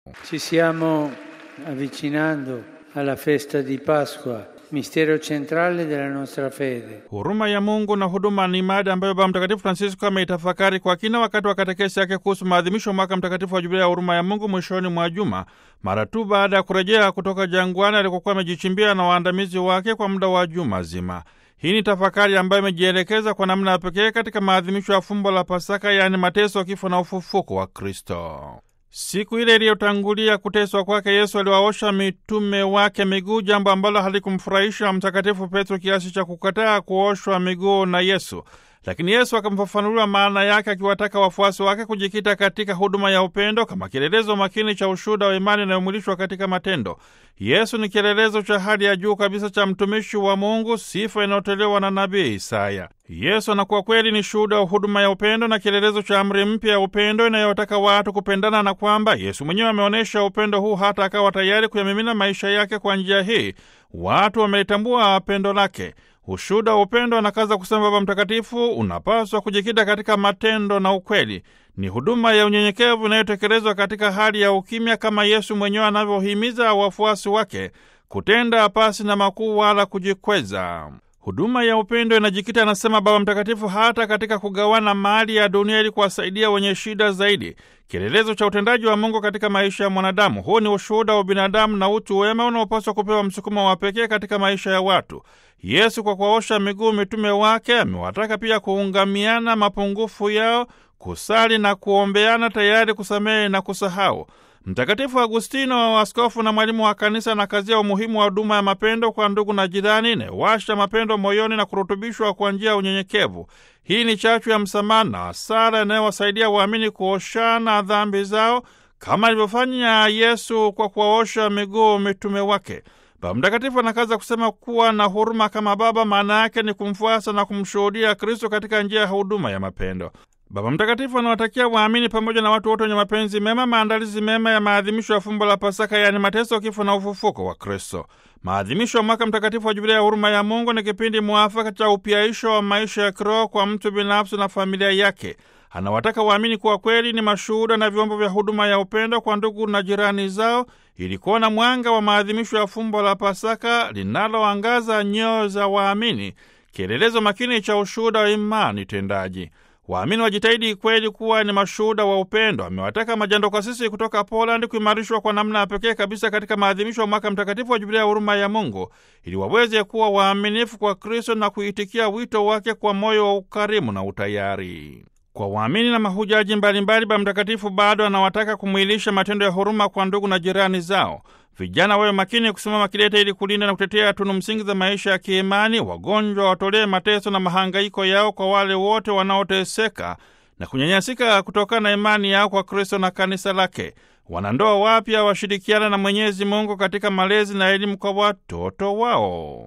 Ci stiamo avvicinando alla festa di Pasqua, mistero centrale della nostra fede. Huruma ya Mungu na huduma ni mada ambayo Baba Mtakatifu Francisco ameitafakari kwa kina wakati wa katekesi yake kuhusu maadhimisho ya mwaka mtakatifu wa Jubilia ya huruma ya Mungu mwishoni mwa juma, mara tu baada ya kurejea kutoka jangwani alikokuwa amejichimbia na waandamizi wake kwa muda wa juma zima. Hii ni tafakari ambayo imejielekeza kwa namna ya pekee katika maadhimisho ya fumbo la Pasaka, yaani mateso, kifo na ufufuko wa Kristo. Siku ile iliyotangulia kuteswa kwake Yesu aliwaosha mitume wake miguu, jambo ambalo halikumfurahisha Mtakatifu Petro kiasi cha kukataa kuoshwa miguu na Yesu. Lakini Yesu akamfafanulia maana yake, akiwataka wafuasi wake kujikita katika huduma ya upendo kama kielelezo makini cha ushuhuda wa imani inayomwilishwa katika matendo. Yesu ni kielelezo cha hali ya juu kabisa cha mtumishi wa Mungu, sifa inayotolewa na nabii Isaya. Yesu anakuwa kweli ni shuhuda wa huduma ya upendo na kielelezo cha amri mpya ya upendo inayotaka watu kupendana, na kwamba Yesu mwenyewe ameonyesha upendo huu hata akawa tayari kuyamimina maisha yake. Kwa njia hii watu wamelitambua pendo lake. Ushuhuda wa upendo, anakaza kusema Baba Mtakatifu, unapaswa kujikita katika matendo na ukweli. Ni huduma ya unyenyekevu inayotekelezwa katika hali ya ukimya, kama Yesu mwenyewe anavyohimiza wafuasi wake kutenda pasi na makuu wala kujikweza. Huduma ya upendo inajikita, anasema Baba Mtakatifu, hata katika kugawana mali ya dunia ili kuwasaidia wenye shida zaidi, kielelezo cha utendaji wa Mungu katika maisha ya mwanadamu. Huu ni ushuhuda wa binadamu na utu wema unaopaswa kupewa msukumo wa pekee katika maisha ya watu. Yesu kwa kuwaosha miguu mitume wake amewataka pia kuungamiana mapungufu yao, kusali na kuombeana, tayari kusamehe na kusahau. Mtakatifu Agustino, askofu na mwalimu wa kanisa, anakazia umuhimu wa huduma ya mapendo kwa ndugu na jirani, inayowasha mapendo moyoni na kurutubishwa kwa njia ya unyenyekevu. Hii ni chachu ya msamaha na sala inayowasaidia waamini kuoshana dhambi zao kama alivyofanya Yesu kwa kuwaosha miguu mitume wake. Baba Mtakatifu anakaza kusema kuwa na huruma kama Baba maana yake ni kumfuasa na kumshuhudia Kristo katika njia ya huduma ya mapendo. Baba Mtakatifu anawatakia waamini pamoja na watu wote wenye mapenzi mema maandalizi mema ya maadhimisho ya fumbo la Pasaka, yaani mateso, kifo na ufufuko wa Kristo. Maadhimisho ya mwaka mtakatifu wa Jubilia ya huruma ya Mungu ni kipindi mwafaka cha upyaisho wa maisha ya kiroho kwa mtu binafsi na familia yake. Anawataka waamini kuwa kweli ni mashuhuda na vyombo vya huduma ya upendo kwa ndugu na jirani zao, ili kuona mwanga wa maadhimisho ya fumbo la Pasaka linaloangaza nyoyo za waamini, kielelezo makini cha ushuhuda wa imani tendaji. Waamini wajitahidi kweli kuwa ni mashuhuda wa upendo. Amewataka majandokasisi kutoka Polandi kuimarishwa kwa namna ya pekee kabisa katika maadhimisho ya mwaka mtakatifu wa Jubilia ya huruma ya Mungu, ili waweze kuwa waaminifu kwa Kristo na kuitikia wito wake kwa moyo wa ukarimu na utayari. Kwa waamini na mahujaji mbalimbali, Baba Mtakatifu bado anawataka kumwilisha matendo ya huruma kwa ndugu na jirani zao. Vijana wawe makini kusimama kidete ili kulinda na kutetea tunu msingi za maisha ya kiimani. Wagonjwa watolee mateso na mahangaiko yao kwa wale wote wanaoteseka na kunyanyasika kutokana na imani yao kwa Kristo na kanisa lake. Wanandoa wapya washirikiana na Mwenyezi Mungu katika malezi na elimu kwa watoto wao.